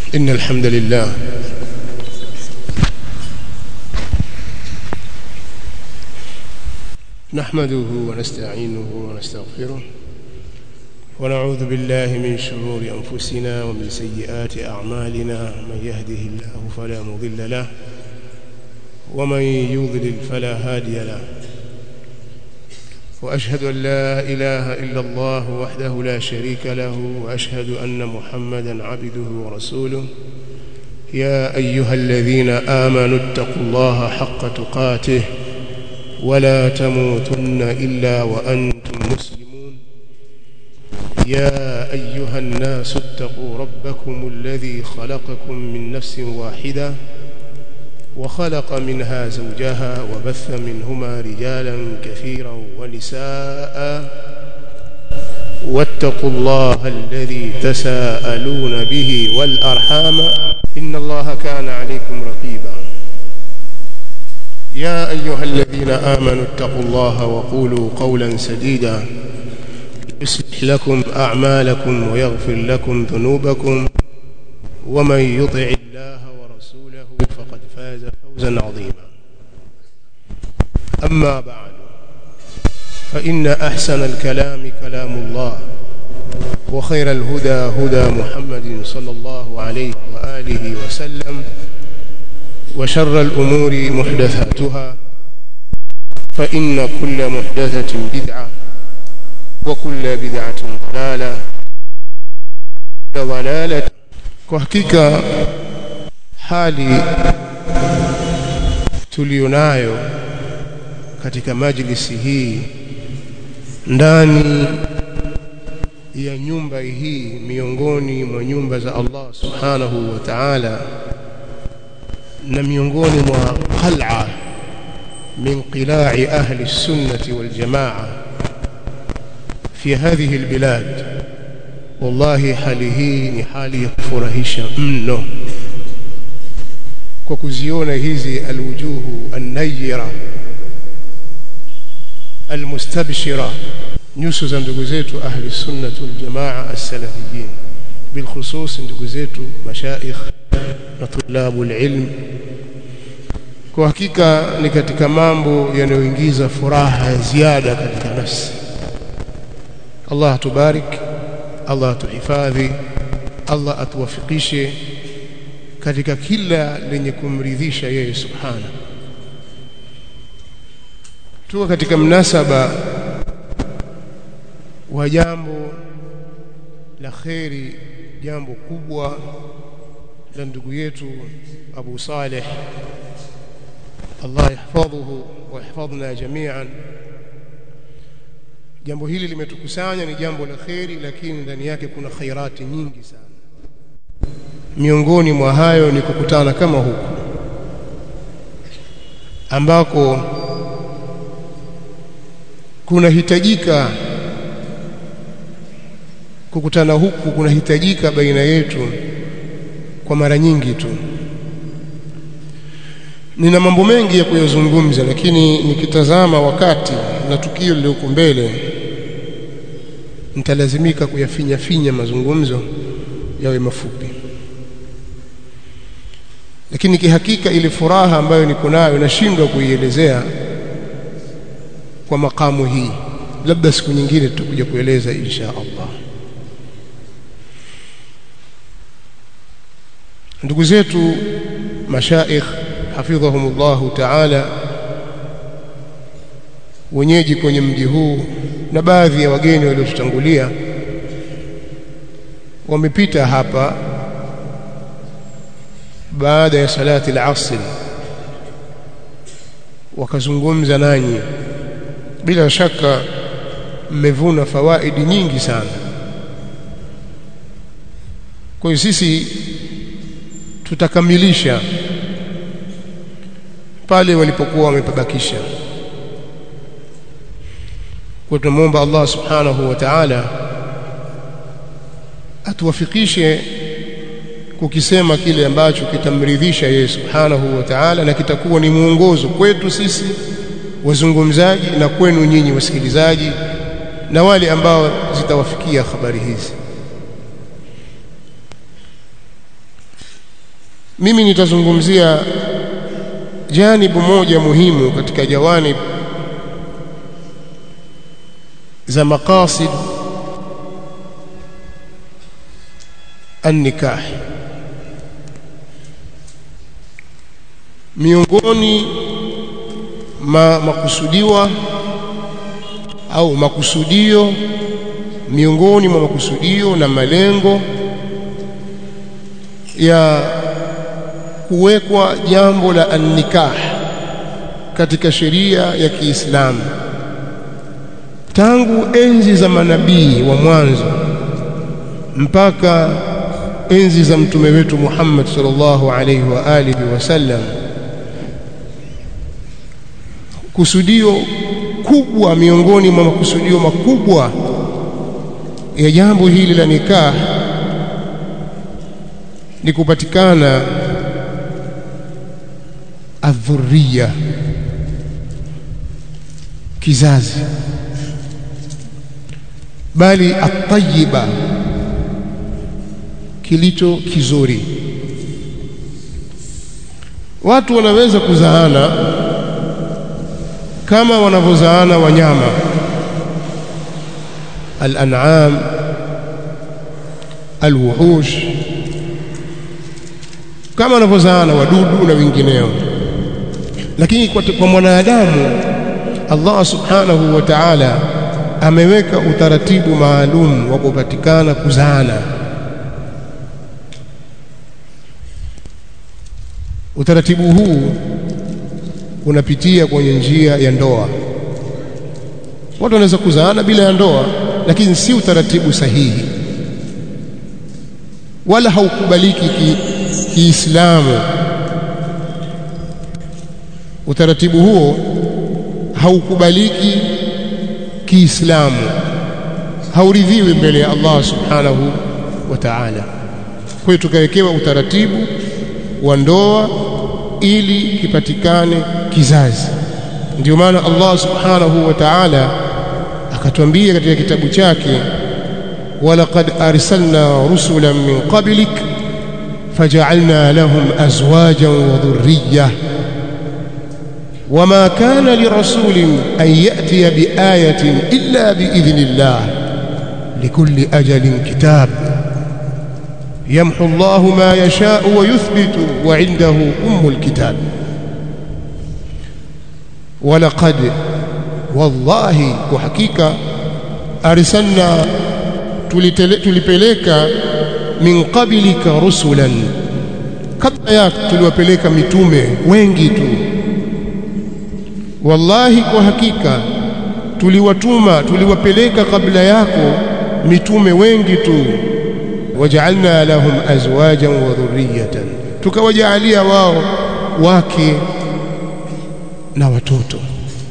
إن الحمد لله نحمده ونستعينه ونستغفره ونعوذ بالله من شرور أنفسنا ومن سيئات أعمالنا من يهده الله فلا مضل له ومن يضلل فلا هادي له وأشهد أن لا إله إلا الله وحده لا شريك له وأشهد أن محمدا عبده ورسوله يا أيها الذين آمنوا اتقوا الله حق تقاته ولا تموتن إلا وأنتم مسلمون يا أيها الناس اتقوا ربكم الذي خلقكم من نفس واحدة وخلق منها زوجها وبث منهما رجالا كثيرا ونساء واتقوا الله الذي تساءلون به والأرحام إن الله كان عليكم رقيبا يا أيها الذين آمنوا اتقوا الله وقولوا قولا سديدا يصلح لكم أعمالكم ويغفر لكم ذنوبكم ومن يطع الله ورسوله فقد فاز فوزا عظيما أما بعد فإن أحسن الكلام كلام الله وخير الهدى هدى محمد صلى الله عليه وآله وسلم وشر الأمور محدثاتها فإن كل محدثة بدعة وكل بدعة ضلالة ضلالة وحقيقة hali tulionayo katika majlisi hii ndani ya nyumba hii miongoni mwa nyumba za Allah subhanahu wa ta'ala na miongoni mwa qal'a min qila'i ahli sunnati wal jamaa fi hadhihi albilad wallahi hali hii ni hali ya kufurahisha mno kwa kuziona hizi alwujuhu annayira almustabshira nyuso za ndugu zetu ahli sunnah wal jamaa as-salafiyin bilkhusus ndugu zetu mashaikh na tulabu ilm kwa hakika ni katika mambo yanayoingiza furaha ya ziada katika nafsi Allah atubarik Allah atuhifadhi Allah atuwafikishe katika kila lenye kumridhisha yeye subhana tuko katika mnasaba wa jambo la kheri jambo kubwa la ndugu yetu Abu Saleh Allah yahfadhuhu wa yahfadhna jami'an jambo hili limetukusanya ni jambo la kheri lakini ndani yake kuna khairati nyingi sana miongoni mwa hayo ni kukutana kama huku ambako kunahitajika kukutana huku kunahitajika baina yetu kwa mara nyingi tu nina mambo mengi ya kuyazungumza lakini nikitazama wakati na tukio lililoko mbele nitalazimika kuyafinya finya mazungumzo yawe mafupi lakini kihakika ile furaha ambayo niko nayo nashindwa kuielezea kwa makamu hii labda siku nyingine tutakuja kueleza insha Allah ndugu zetu mashaikh hafidhahumullahu ta'ala wenyeji kwenye mji huu na baadhi ya wageni waliotutangulia wamepita hapa baada ya salati al-asr wakazungumza nanyi bila shaka mmevuna fawaidi nyingi sana kwa hiyo sisi tutakamilisha pale walipokuwa wamepabakisha kwa tunamwomba Allah subhanahu wa ta'ala atuwafikishe kukisema kile ambacho kitamridhisha yeye subhanahu wa ta'ala na kitakuwa ni mwongozo kwetu sisi wazungumzaji na kwenu nyinyi wasikilizaji na wale ambao zitawafikia habari hizi mimi nitazungumzia janibu moja muhimu katika jawanib za maqasid an-nikah miongoni ma makusudiwa au makusudio miongoni mwa makusudio na malengo ya kuwekwa jambo la an-nikah katika sheria ya Kiislamu tangu enzi za manabii wa mwanzo mpaka enzi za mtume wetu Muhammad sallallahu alaihi wa alihi wasallam kusudio kubwa miongoni mwa makusudio makubwa ya jambo hili la nikah ni kupatikana adhurriya kizazi bali atayiba kilicho kizuri watu wanaweza kuzaana kama wanavyozaana wanyama al-an'am al-wuhush kama wanavyozaana wadudu na wengineo lakini kwa, kwa mwanadamu Allah subhanahu wa ta'ala ameweka utaratibu maalum wa kupatikana kuzaana utaratibu huu unapitia kwenye njia ya ndoa watu wanaweza kuzaana bila ya ndoa lakini si utaratibu sahihi wala haukubaliki kiislamu ki utaratibu huo haukubaliki kiislamu hauridhiwi mbele ya Allah subhanahu wa ta'ala kwa hiyo tukawekewa utaratibu wa ndoa ili kipatikane kizazi ndio maana Allah subhanahu wa ta'ala akatwambia katika kitabu chake walaqad arsalna rusulan min qablik faj'alna lahum azwajan wa dhurriyyah وما كان لرسول أن يأتي بآية إلا بإذن الله لكل أجل كتاب يمحو الله ما يشاء ويثبت وعنده أم الكتاب ولقد والله وحقيقة أرسلنا tulipeleka min qablika rusulan kabla yako tuliwapeleka mitume wengi tu wallahi kwa hakika tuliwatuma tuliwapeleka kabla yako mitume wengi tu waj'alna lahum azwajan wa dhurriyatan tukawajaalia wao wake na watoto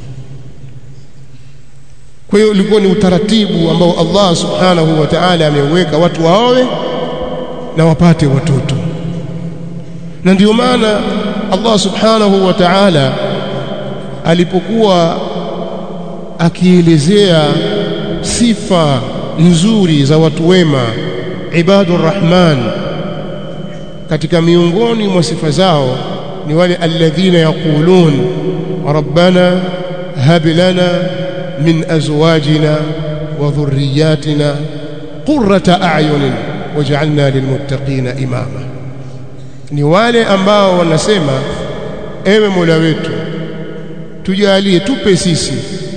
kwa hiyo ulikuwa ni utaratibu ambao Allah subhanahu wa ta'ala ameuweka watu waowe na wapate watoto na ndio maana Allah subhanahu wa ta'ala alipokuwa akielezea sifa nzuri za watu wema ibadur rahman katika miongoni mwa sifa zao ni wale alladhina yaqulun rabbana hab lana min azwajina wa dhurriyyatina qurrata a'yunin waj'alna lilmuttaqina imama ni wale ambao wanasema ewe Mola wetu tujalie tupe sisi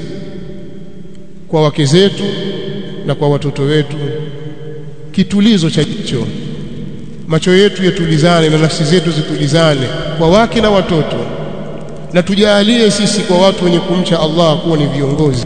kwa wake zetu na kwa watoto wetu kitulizo cha jicho macho yetu yatulizane na nafsi zetu zitulizane kwa wake na watoto na tujalie sisi kwa watu wenye kumcha Allah kuwa ni viongozi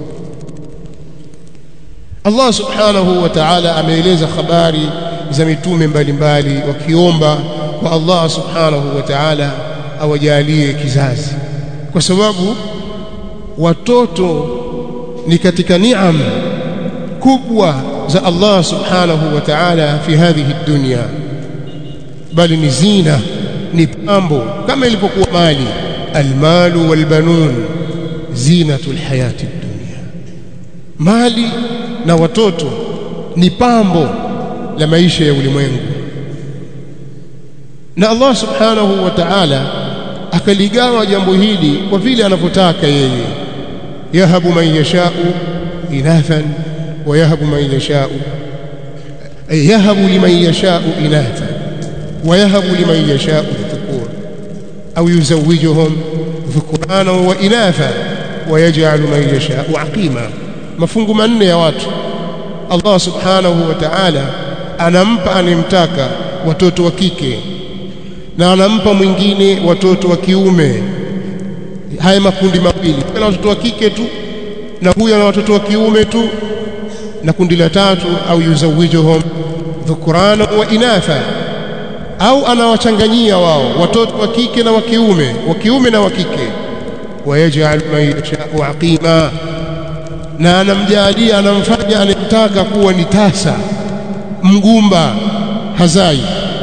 Allah subhanahu wa ta'ala ameeleza habari za mitume mbalimbali wakiomba kwa Allah subhanahu wa ta'ala awajalie kizazi kwa sababu watoto ni katika niam kubwa za Allah subhanahu wa ta'ala fi hadhihi dunya bali ni zina ni pambo kama ilivyokuwa mali almalu walbanun zinatul hayati dunya mali na watoto ni pambo la maisha ya ulimwengu na Allah subhanahu wa ta'ala akaligawa jambo hili kwa vile anavyotaka yeye yahabu man yashau inathan wa yahabu man yashau ay yahabu liman yashau inathan wa yahabu liman yashau dhukur au yuzawijuhum dhukurana wa inatha wa yaj'alu man yashau aqima mafungu manne ya watu Allah subhanahu wa ta'ala anampa anemtaka watoto wa kike na anampa mwingine watoto wa kiume haya makundi mawili na watoto wa kike tu na huyu ana watoto wa kiume tu na kundi la tatu au yuzawijuhum dhukurana wa inatha au anawachanganyia wao watoto wa kike na wa kiume wa kiume na wa kike wayaj'al man yasha'u aqima na anamjalia anamfanya anayemtaka kuwa ni tasa mgumba hazai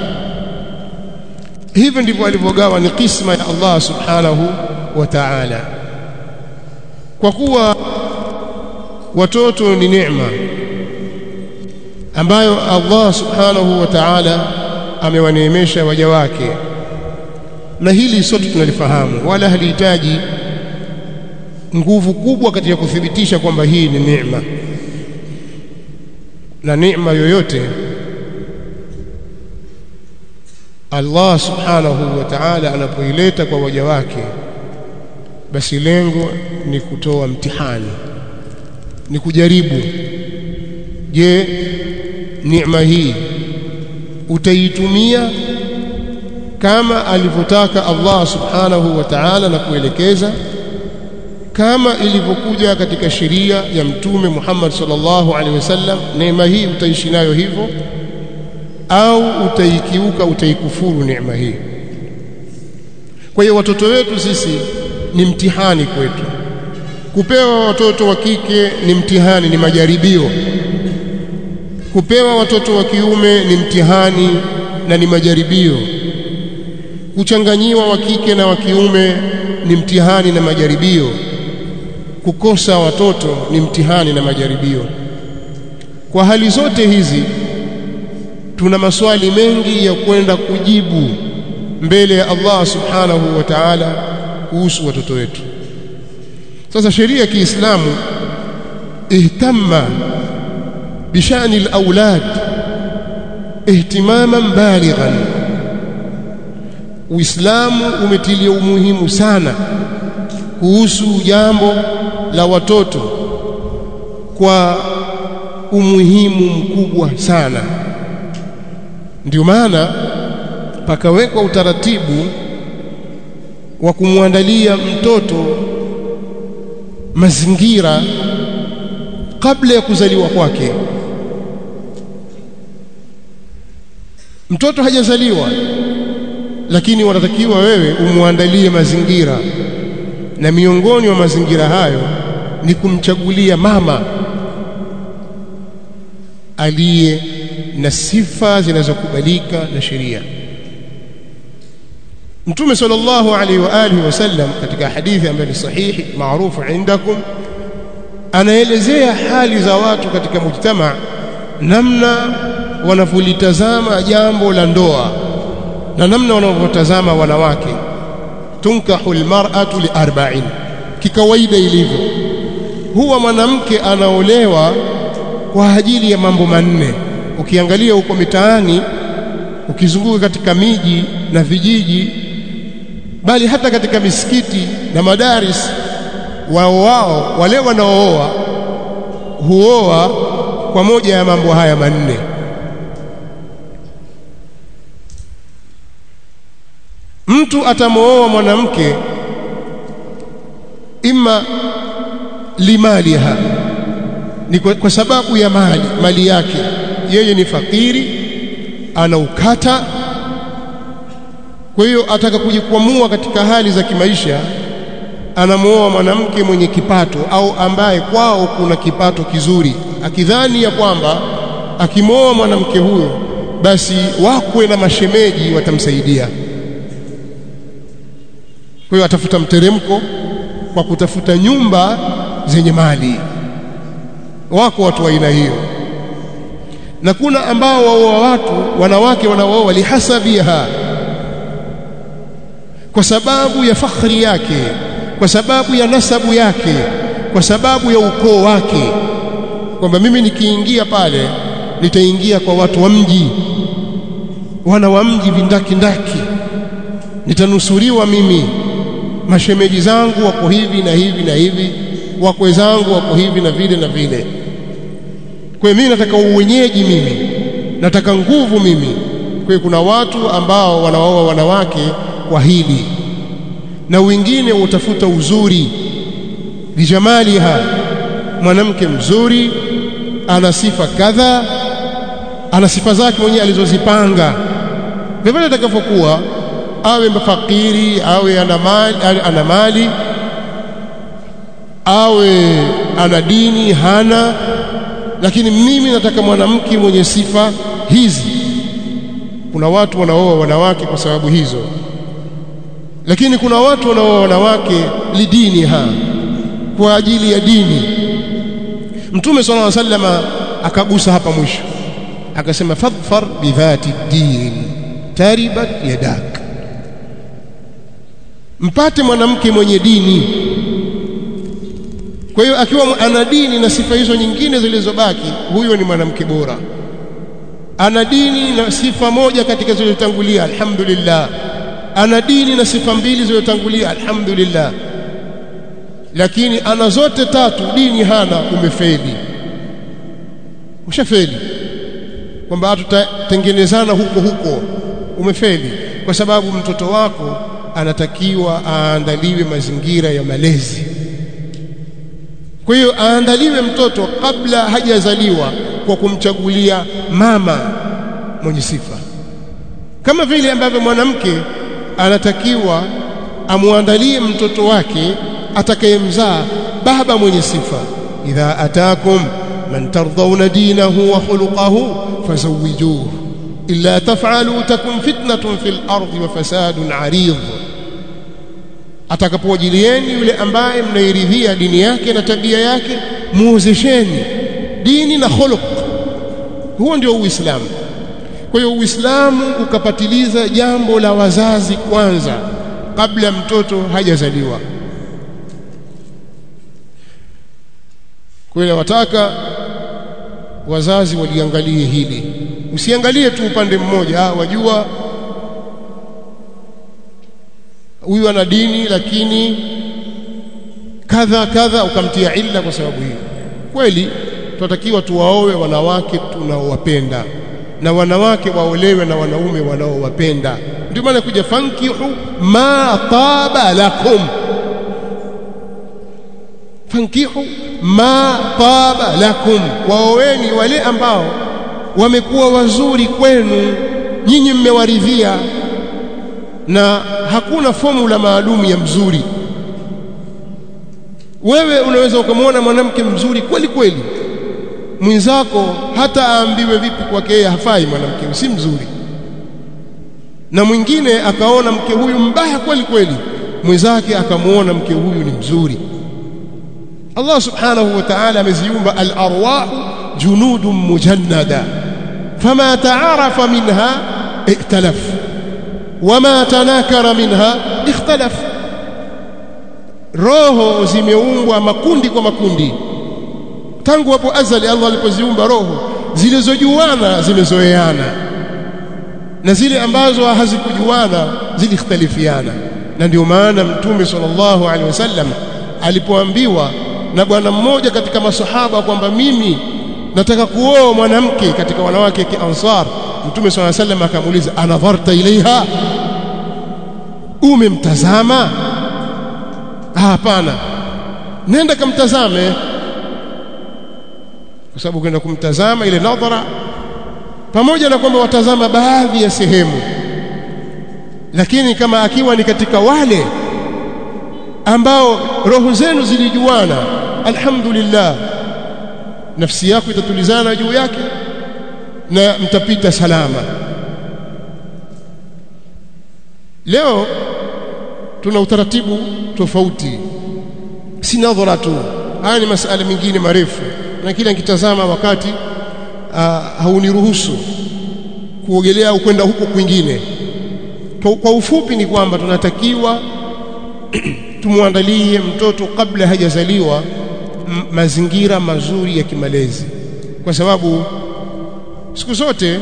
hivyo ndivyo alivyogawa ni kisma ya Allah subhanahu wa ta'ala kwa kuwa watoto ni neema ambayo Allah subhanahu wa ta'ala amewaneemesha waja wake na hili sote tunalifahamu wala halihitaji nguvu kubwa katika kuthibitisha kwamba hii ni neema na neema yoyote Allah subhanahu wa ta'ala anapoileta kwa waja wake basi lengo ni kutoa mtihani ni kujaribu je neema hii utaitumia kama alivyotaka Allah subhanahu wa ta'ala na kuelekeza kama ilivyokuja katika sheria ya mtume Muhammad sallallahu alaihi wasallam neema hii utaishi nayo hivyo au utaikiuka utaikufuru neema hii kwa hiyo watoto wetu sisi ni mtihani kwetu kupewa watoto wa kike ni mtihani ni majaribio kupewa watoto wa kiume ni mtihani na ni majaribio kuchanganyiwa wa kike na wa kiume ni mtihani na majaribio kukosa watoto ni mtihani na majaribio kwa hali zote hizi tuna maswali mengi ya kwenda kujibu mbele ya Allah subhanahu wa ta'ala kuhusu watoto wetu sasa sheria ya Kiislamu ihtamma bishani alawlad ihtimaman balighan Uislamu umetilia umuhimu sana kuhusu jambo la watoto kwa umuhimu mkubwa sana ndio maana pakawekwa utaratibu wa kumwandalia mtoto mazingira kabla ya kuzaliwa kwake mtoto hajazaliwa lakini wanatakiwa wewe umwandalie mazingira na miongoni mwa mazingira hayo ni kumchagulia mama aliye na sifa zinazokubalika na sheria Mtume sallallahu alaihi wa alihi wasallam katika hadithi ambayo ni sahihi maarufu indakum anaelezea hali za watu katika mujtama namna wanavyolitazama jambo la ndoa na namna wanavyotazama wanawake tunkahu almar'atu liarba'in kikawaida ilivyo huwa mwanamke anaolewa kwa ajili ya mambo manne ukiangalia huko mitaani ukizunguka katika miji na vijiji bali hata katika misikiti na madaris wao wao wale wanaooa huoa kwa moja ya mambo haya manne mtu atamooa mwanamke ima limaliha ni kwa, kwa sababu ya mali mali yake yeye ni fakiri ana ukata kwa hiyo ataka kujikwamua katika hali za kimaisha anamuoa mwanamke mwenye kipato au ambaye kwao kuna kipato kizuri akidhani ya kwamba akimwoa mwanamke huyo basi wakwe na mashemeji watamsaidia kwa hiyo atafuta mteremko kwa kutafuta nyumba zenye mali wako watu wa aina hiyo na kuna ambao waoa watu wanawake wanaooa lihasabiha kwa sababu ya fakhri yake kwa sababu ya nasabu yake kwa sababu ya ukoo wake kwamba mimi nikiingia pale nitaingia kwa watu wa mji wana wa mji vindaki ndaki nitanusuriwa mimi mashemeji zangu wako hivi na hivi na hivi wakwe zangu wako hivi na vile na vile kwa hiyo mimi nataka uwenyeji mimi nataka nguvu mimi kwa hiyo kuna watu ambao wanaoa wanawake kwa hili na wengine utafuta uzuri bijamaliha mwanamke mzuri ana sifa kadha ana sifa zake mwenyewe alizozipanga vivyo atakavyokuwa awe mfakiri awe ana mali, ana mali awe ana dini hana lakini mimi nataka mwanamke mwenye sifa hizi kuna watu wanaoa wanawake kwa sababu hizo lakini kuna watu wanaoa wanawake lidini ha kwa ajili ya dini mtume sallallahu alaihi wasallam akagusa hapa mwisho akasema fadfar bidhati din taribat yadak mpate mwanamke mwenye dini kwa hiyo akiwa ana dini na sifa hizo nyingine zilizobaki huyo ni mwanamke bora ana dini na sifa moja katika zilizotangulia alhamdulillah ana dini na sifa mbili zilizotangulia alhamdulillah lakini ana zote tatu dini hana umefeli ushafeli kwamba hatutatengenezana huko huko umefeli kwa sababu mtoto wako anatakiwa aandaliwe mazingira ya malezi kwa hiyo aandaliwe mtoto kabla hajazaliwa kwa kumchagulia mama mwenye sifa kama vile ambavyo mwanamke anatakiwa amuandalie mtoto wake atakayemzaa baba mwenye sifa idha atakum man tardawna dinahu wa khuluquhu fazawijuhu illa taf'alu takun fitnatun fil ardi wa fasadun 'arid atakapowajilieni yule ambaye mnairidhia dini yake na tabia yake muozesheni dini na khuluq huo ndio uislamu kwa hiyo uislamu ukapatiliza jambo la wazazi kwanza kabla mtoto hajazaliwa kwa hiyo wataka wazazi waliangalie hili usiangalie tu upande mmoja ah wajua huyu ana dini lakini kadha kadha ukamtia illa kwa sababu hiyo kweli tunatakiwa tuwaowe wanawake tunaowapenda na wanawake waolewe na wanaume wanaowapenda ndio maana kuja fankihu ma taba lakum fankihu ma taba lakum waoweni wale ambao wamekuwa wazuri kwenu nyinyi mmewaridhia na hakuna formula maalum ya mzuri wewe unaweza ukamwona mwanamke mzuri kweli kweli mwenzako hata aambiwe vipi kwake yeye hafai mwanamke si mzuri na mwingine akaona mke huyu mbaya kweli kweli mwenzake akamuona mke huyu ni mzuri Allah subhanahu wa ta'ala ameziumba al-arwah junudun mujannada fama ta'arafa minha iktalaf wama tanakara minha ikhtalaf roho zimeumbwa makundi kwa makundi tangu hapo azali Allah alipoziumba roho zilizojuana zimezoeana na zile ambazo hazikujuana zilikhtalifiana na ndio maana mtume sallallahu alaihi wasallam alipoambiwa na bwana mmoja katika masahaba kwamba mimi nataka kuoa mwanamke katika wanawake kiansar mtume sallallahu alaihi wasallam akamuuliza anadharta ilaiha umemtazama hapana nenda kamtazame kwa sababu kwenda kumtazama ile nadhara pamoja na kwamba watazama baadhi ya sehemu lakini kama akiwa ni katika wale ambao roho zenu zilijuana alhamdulillah nafsi yako itatulizana juu yake na mtapita salama leo tuna utaratibu tofauti si nadhara tu haya ni masala mengine marefu na kila nikitazama wakati uh, hauniruhusu kuogelea au kwenda huko kwingine kwa, kwa ufupi ni kwamba tunatakiwa tumwandalie mtoto kabla hajazaliwa mazingira mazuri ya kimalezi kwa sababu siku zote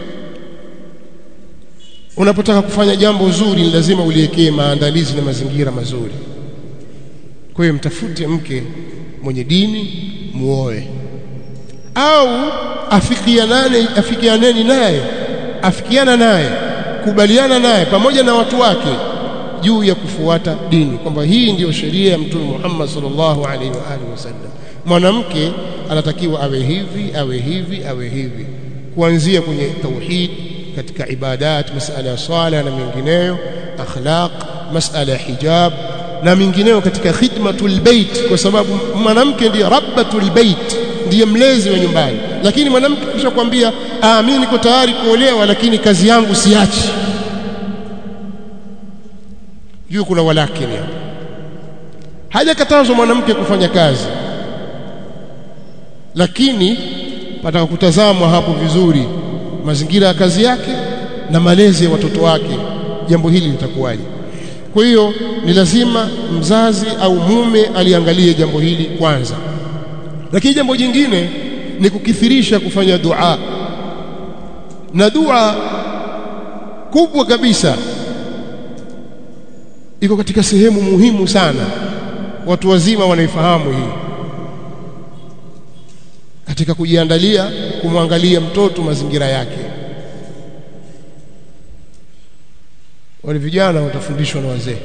unapotaka kufanya jambo zuri ni lazima uliwekee maandalizi na mazingira mazuri kwa hiyo mtafute mke mwenye dini muoe au afikianane afikianeni naye afikiana naye kubaliana naye pamoja na watu wake juu ya kufuata dini kwamba hii ndiyo sheria ya mtume Muhammad sallallahu alaihi wa alihi wasallam mwanamke anatakiwa awe hivi awe hivi awe hivi kuanzia kwenye tauhid katika ibadat masala ya swala na mengineyo akhlaq masala ya hijab na mengineyo katika khidmatul bait kwa sababu mwanamke ndiye rabbatul bait ndiye mlezi wa nyumbani lakini mwanamke kisha kwambia ah mimi niko tayari kuolewa lakini kazi yangu siachi juu kuna walakini hapo hajakatazwa mwanamke kufanya kazi lakini pataka kutazamwa hapo vizuri mazingira ya kazi yake na malezi ya watoto wake jambo hili litakuwaje kwa hiyo ni lazima mzazi au mume aliangalie jambo hili kwanza lakini jambo jingine ni kukithirisha kufanya dua na dua kubwa kabisa iko katika sehemu muhimu sana watu wazima wanaifahamu hii katika kujiandalia kumwangalia mtoto mazingira yake wale vijana watafundishwa na wazee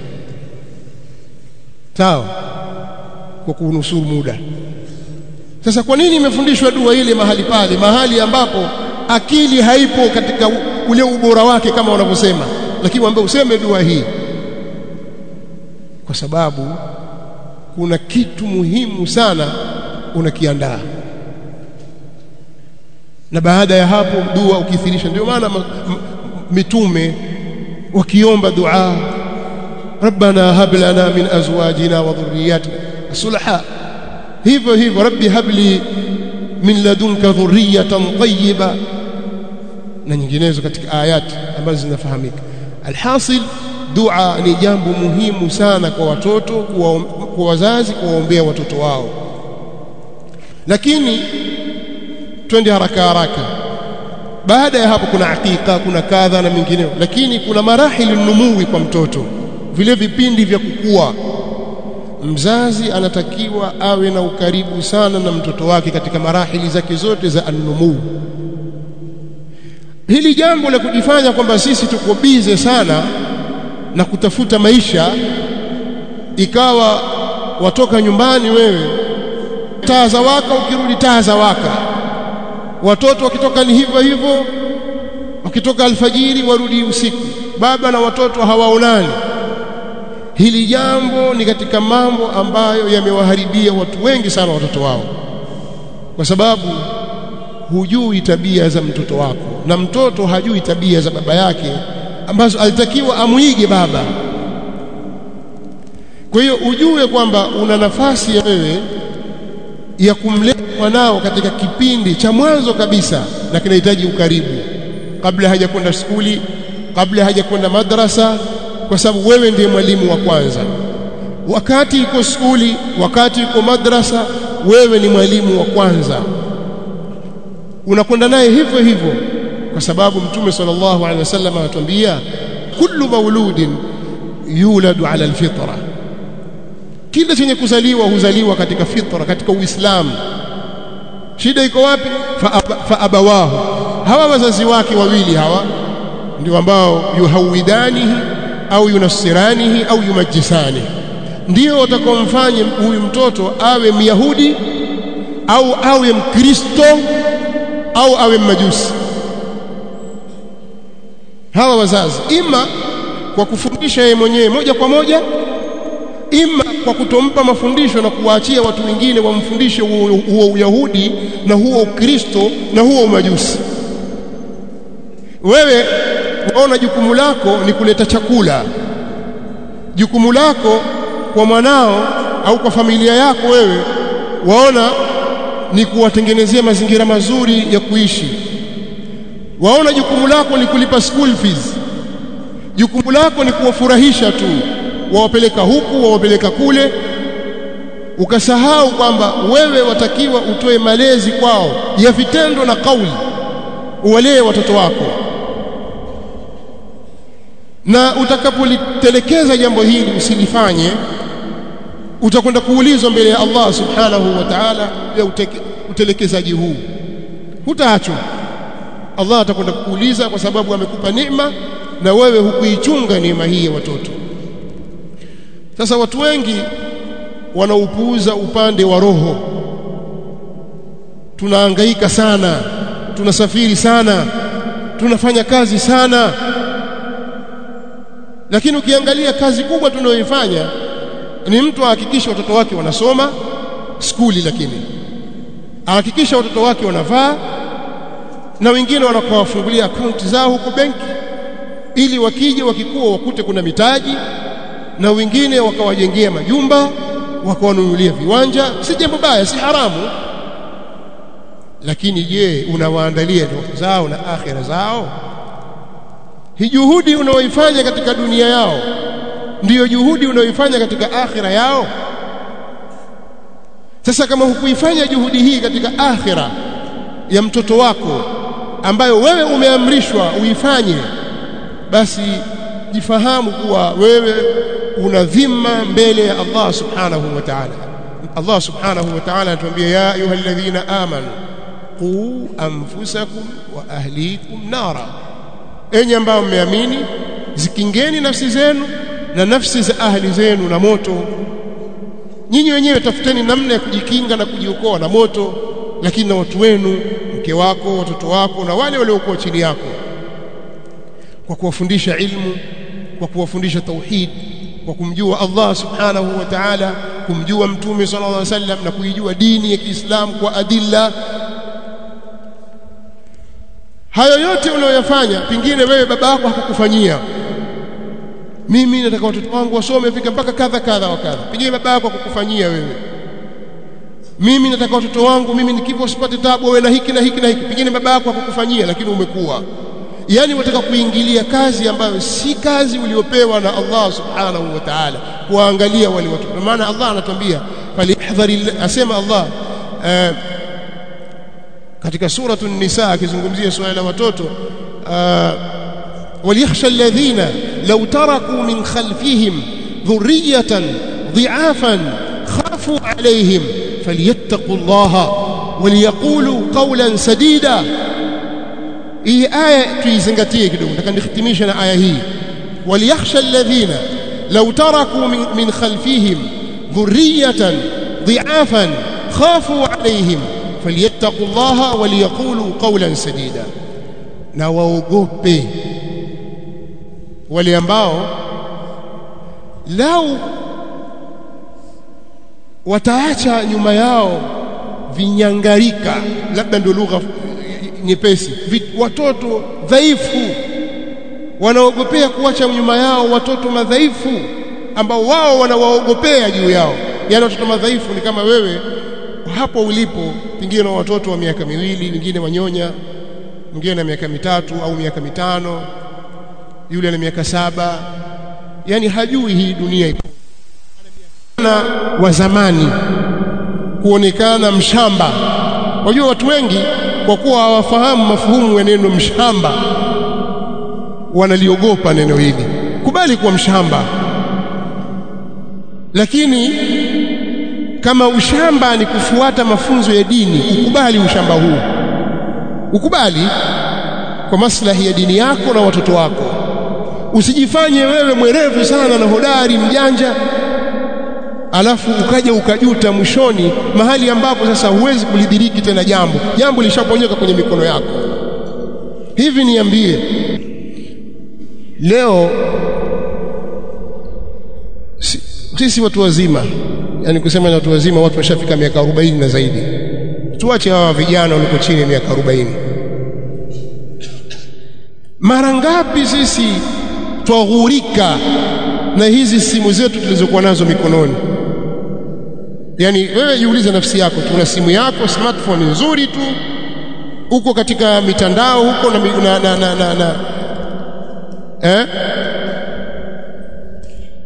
sawa kwa kunusuru muda sasa kwa nini imefundishwa dua ile mahali pale mahali ambapo akili haipo katika ule ubora wake kama wanavyosema lakini waambie useme dua hii kwa sababu kuna kitu muhimu sana unakiandaa na baada ya hapo dua ukithirisha ndio maana mitume wakiomba dua rabbana hab lana min azwajina wa dhurriyyatina sulha hivyo hivyo rabbi habli min ladunka dhurriyatan tayyiba na nyinginezo katika ayati ambazo zinafahamika alhasil dua ni jambo muhimu sana kwa watoto kwa, kwa wazazi kuwaombea watoto wao lakini twende haraka haraka baada ya hapo kuna akika kuna kadha na mengineo lakini kuna marahili numui kwa mtoto vile vipindi vya kukua mzazi anatakiwa awe na ukaribu sana na mtoto wake katika marahili zake zote za annumuu hili jambo la kujifanya kwamba sisi tuko bize sana na kutafuta maisha ikawa watoka nyumbani wewe taa za waka ukirudi taa za waka watoto wakitoka ni hivyo hivyo wakitoka alfajiri warudi usiku baba na watoto hawaonani hili jambo ni katika mambo ambayo yamewaharibia watu wengi sana watoto wao kwa sababu hujui tabia za mtoto wako na mtoto hajui tabia za baba yake ambazo alitakiwa amuige baba kwa hiyo ujue kwamba una nafasi ya wewe ya kumlea mwanao katika kipindi cha mwanzo kabisa na kinahitaji ukaribu kabla hajakwenda skuli kabla hajakwenda madrasa kwa sababu wewe ndiye mwalimu wa kwanza wakati iko skuli wakati iko madrasa wewe ni mwalimu wa kwanza unakwenda naye hivyo hivyo kwa sababu mtume sallallahu alaihi wasallam anatuambia kullu mauludin yuladu ala alfitra kila chenye kuzaliwa huzaliwa katika fitra katika uislamu shida iko wapi fa, fa abawahu hawa wazazi wake wawili hawa ndio ambao yuhawidanihi au yunassiranihi au yumajisani ndio watakaomfanya huyu mtoto awe myahudi au awe mkristo au awe mmajusi hawa wazazi ima kwa kufundisha yeye mwenyewe moja kwa moja ima kwa kutompa mafundisho na kuwaachia watu wengine wamfundishe huo uyahudi na huo ukristo na huo umajusi wewe waona jukumu lako ni kuleta chakula jukumu lako kwa mwanao au kwa familia yako wewe waona ni kuwatengenezea mazingira mazuri ya kuishi waona jukumu lako ni kulipa school fees jukumu lako ni kuwafurahisha tu wawapeleka huku wawapeleka kule ukasahau kwamba wewe watakiwa utoe malezi kwao ya vitendo na kauli uwalee watoto wako na utakapolitelekeza jambo hili usilifanye utakwenda kuulizwa mbele ya Allah subhanahu wa ta'ala ya utelekezaji huu hutaachwa Allah atakwenda kukuuliza kwa sababu amekupa neema na wewe hukuichunga neema hii ya watoto sasa watu wengi wanaupuuza upande wa roho tunahangaika sana tunasafiri sana tunafanya kazi sana lakini ukiangalia kazi kubwa tunayoifanya ni mtu ahakikishe watoto wake wanasoma skuli lakini ahakikisha watoto wake wanavaa na wengine wanakuwafungulia akaunti zao huko benki ili wakija wakikuwa wakute kuna mitaji na wengine wakawajengea majumba wakawanunulia viwanja si jambo baya si haramu lakini je unawaandalia ndoto zao na akhira zao hii juhudi unaoifanya katika dunia yao ndiyo juhudi unaoifanya katika akhira yao sasa kama hukuifanya juhudi hii katika akhira ya mtoto wako ambayo wewe umeamrishwa uifanye basi jifahamu kuwa wewe una dhima mbele ya Allah subhanahu wa ta'ala Allah subhanahu wa ta'ala anatuambia ya ayyuhalladhina amanu qu anfusakum wa ahlikum nara enyi ambao mmeamini zikingeni nafsi zenu na nafsi za ahli zenu na moto nyinyi wenyewe tafuteni namna ya kujikinga na kujiokoa na moto lakini na watu wenu mke wako watoto wako na wale waliokuwa chini yako kwa kuwafundisha ilmu kwa kuwafundisha tauhid kwa kumjua Allah subhanahu wa ta'ala kumjua mtume sallallahu alaihi wasallam na kuijua dini ya Kiislamu kwa adilla hayo yote unayoyafanya pingine wewe baba yako hakukufanyia mimi nataka watoto wangu wasome fika mpaka kadha kadha wa kadha pengine baba yako hakukufanyia wewe mimi nataka watoto wangu mimi nikipo usipate tabu wewe na hiki na hiki na hiki pengine baba yako hakukufanyia lakini umekuwa yani unataka kuingilia kazi ambayo si kazi uliopewa na Allah subhanahu wa ta'ala kuangalia wale watu kwa maana Allah anatuambia falihdhari asema Allah uh, katika suratu nisa akizungumzia swala la watoto uh, وليخشى الذين لو تركوا من خلفهم ذرية ضعافا خافوا عليهم فليتقوا الله وليقولوا قولا سديدا hii aya tuizingatie kidogo nataka nihitimishe na aya hii waliyakhsha alladhina law taraku min, min khalfihim dhurriyatan dhi'afan khafu alayhim falyattaqu allaha waliyaqulu qawlan sadida na waogope wale ambao lau wataacha nyuma yao vinyangarika labda ndio lugha nyepesi watoto dhaifu wanaogopea kuacha nyuma yao watoto madhaifu ambao wao wanawaogopea juu yao yani watoto madhaifu ni kama wewe hapo ulipo pengine na watoto wa miaka miwili wengine wanyonya mwingine na miaka mitatu au miaka mitano yule ana miaka saba yani hajui hii dunia iko na wa zamani kuonekana mshamba wajua watu wengi kwa kuwa hawafahamu mafuhumu ya neno mshamba wanaliogopa neno hili kubali kuwa mshamba lakini kama ushamba ni kufuata mafunzo ya dini ukubali ushamba huu ukubali kwa maslahi ya dini yako na watoto wako usijifanye wewe mwerevu sana na hodari mjanja alafu ukaja ukajuta mwishoni mahali ambapo sasa huwezi kulidiriki tena jambo jambo lishaponyoka kwenye mikono yako hivi niambie leo si, sisi watu wazima yani kusema ni watu wazima watu washafika miaka 40 na zaidi tuache hawa vijana waliko chini ya miaka 40 mara ngapi sisi twaghurika na hizi simu zetu tulizokuwa nazo mikononi yani wewe jiulize nafsi yako tuna simu yako smartphone nzuri tu uko katika mitandao huko na, na, na, na, na, na. Eh?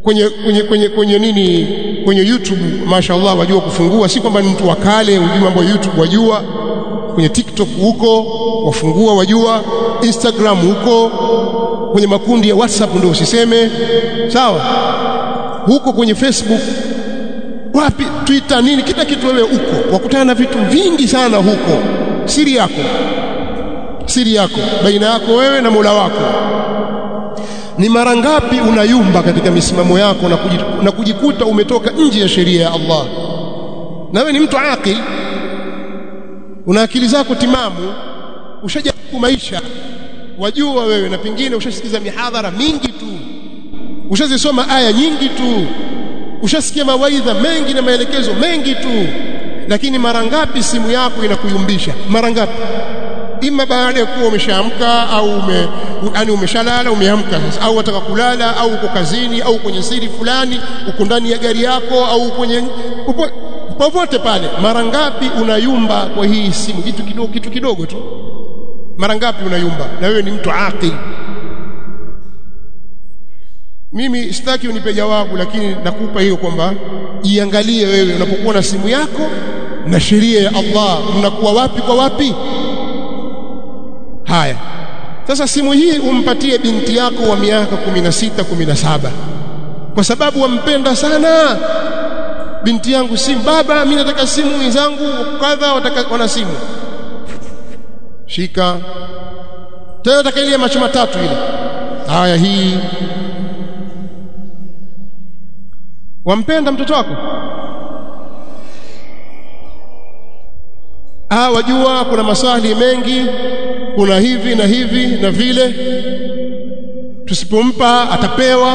kwenye kwenye kwenye kwenye nini kwenye YouTube mashaallah wajua kufungua si kwamba ni mtu wa kale ujue mambo ya YouTube wajua kwenye TikTok huko wafungua wajua Instagram huko kwenye makundi ya WhatsApp ndio usiseme sawa huko kwenye Facebook wapi Twitter nini kila kitu wewe huko wakutana na vitu vingi sana huko siri yako siri yako baina yako wewe na Mola wako ni mara ngapi unayumba katika misimamo yako na, kujikuta, na kujikuta umetoka nje ya sheria ya Allah na wewe ni mtu akili una akili zako timamu ushajaribu maisha wajua wewe na pengine ushasikiza mihadhara mingi tu ushazisoma aya nyingi tu ushasikia mawaidha mengi na maelekezo mengi tu lakini mara ngapi simu yako inakuyumbisha mara ngapi ima baada ya kuwa umeshaamka au ume, yani umeshalala umeamka sasa au wataka kulala au uko kazini au kwenye siri fulani uko ndani ya gari yako au kwenye upo, popote pale mara ngapi unayumba kwa hii simu kitu kidogo kitu kidogo tu mara ngapi unayumba na wewe ni mtu aqil mimi sitaki unipe jawabu lakini nakupa hiyo kwamba iangalie wewe unapokuwa na simu yako na sheria ya Allah mnakuwa wapi kwa wapi haya sasa simu hii umpatie binti yako wa miaka 16 17 kwa sababu wampenda sana binti yangu simu baba mimi nataka simu wenzangu kadha wataka wana simu shika tena nataka ile macho matatu ile haya hii wampenda mtoto wako ah wajua kuna maswali mengi kuna hivi na hivi na vile tusipompa atapewa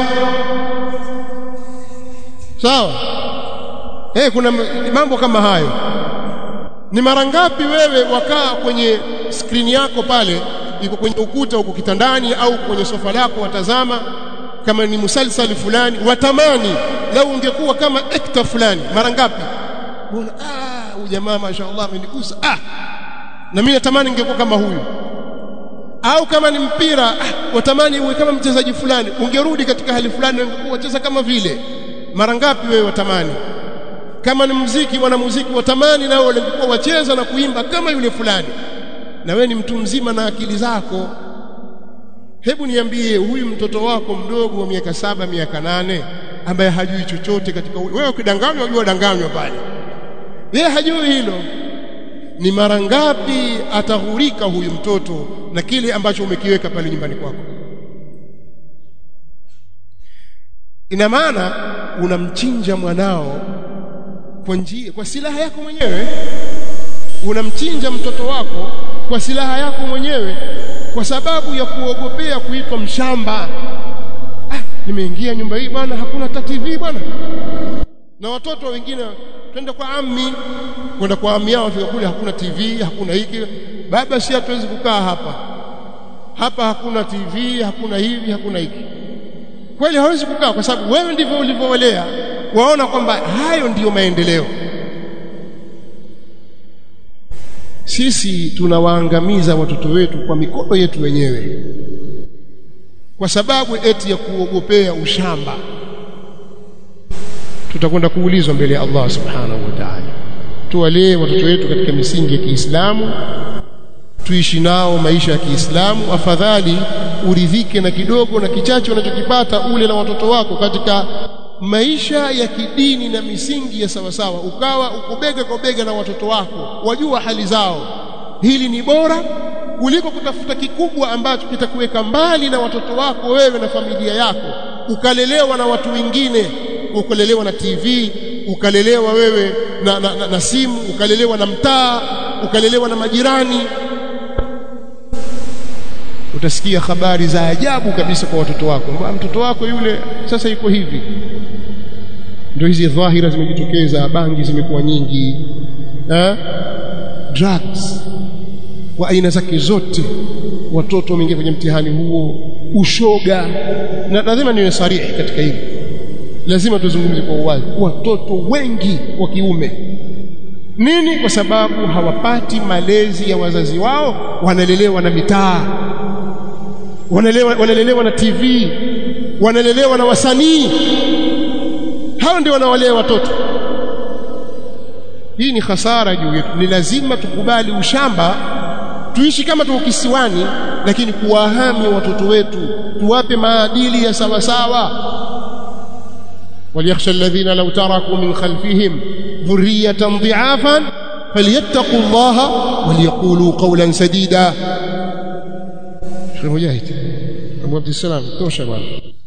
sawa eh kuna mambo kama hayo ni mara ngapi wewe wakaa kwenye skrini yako pale iko kwenye ukuta huko kitandani au kwenye sofa lako watazama kama ni musalsali fulani watamani lau ungekuwa kama ekta fulani mara ngapi mbona ah huyu jamaa mashaallah amenigusa ah na mimi natamani ningekuwa kama huyu au kama ni mpira ah, watamani uwe kama mchezaji fulani ungerudi katika hali fulani ungekuwa wacheza kama vile mara ngapi wewe watamani kama ni muziki mwanamuziki watamani nao walikuwa wacheza na kuimba kama yule fulani na wewe ni mtu mzima na akili zako hebu niambie huyu mtoto wako mdogo wa miaka saba miaka nane ambaye hajui chochote katika wewe ukidanganywa unajua danganywa pale yeye hajui hilo ni mara ngapi ataghurika huyu mtoto na kile ambacho umekiweka pale nyumbani kwako ina maana unamchinja mwanao kwa njia kwa silaha yako mwenyewe unamchinja mtoto wako kwa silaha yako mwenyewe kwa sababu ya kuogopea kuitwa mshamba ah nimeingia nyumba hii bwana hakuna ta TV bwana na watoto wengine twende kwa ammi kwenda kwa ammi yao wafika kule hakuna TV hakuna hiki baba si hatuwezi kukaa hapa hapa hakuna TV hakuna hivi hakuna hiki kweli hawezi kukaa kwa sababu wewe ndivyo ulivyowalea waona kwamba hayo ndiyo maendeleo sisi tunawaangamiza watoto wetu kwa mikono yetu wenyewe kwa sababu eti ya kuogopea ushamba tutakwenda kuulizwa mbele ya Allah subhanahu wa ta'ala tuwalee watoto wetu katika misingi ya Kiislamu tuishi nao maisha ya Kiislamu afadhali uridhike na kidogo na kichache unachokipata ule na watoto wako katika maisha ya kidini na misingi ya sawasawa ukawa ukubega kwa bega na watoto wako wajua hali zao hili ni bora kuliko kutafuta kikubwa ambacho kitakuweka mbali na watoto wako wewe na familia yako ukalelewa na watu wengine ukalelewa na TV ukalelewa wewe na, na, na, na simu ukalelewa na mtaa ukalelewa na majirani utasikia habari za ajabu kabisa kwa watoto wako mbona mtoto wako yule sasa yuko hivi ndio hizi dhahira zimejitokeza bangi zimekuwa nyingi eh? drugs wa aina zake zote watoto wameingia kwenye mtihani huo ushoga na lazima niwe sarihi katika hili lazima tuzungumze kwa uwazi watoto wengi wa kiume nini kwa sababu hawapati malezi ya wazazi wao wanalelewa na mitaa wanalelewa, wanalelewa na TV wanalelewa na wasanii hao ndio wanawalea watoto hii ni hasara juu yetu ni lazima tukubali ushamba tuishi kama tuko kisiwani lakini kuwahami watoto wetu tuwape maadili ya sawa sawa وليخشى الذين لو تركوا من خلفهم ذرية ضعافا فليتقوا الله وليقولوا قولا سديدا شيخ مجاهد أبو عبد السلام توشى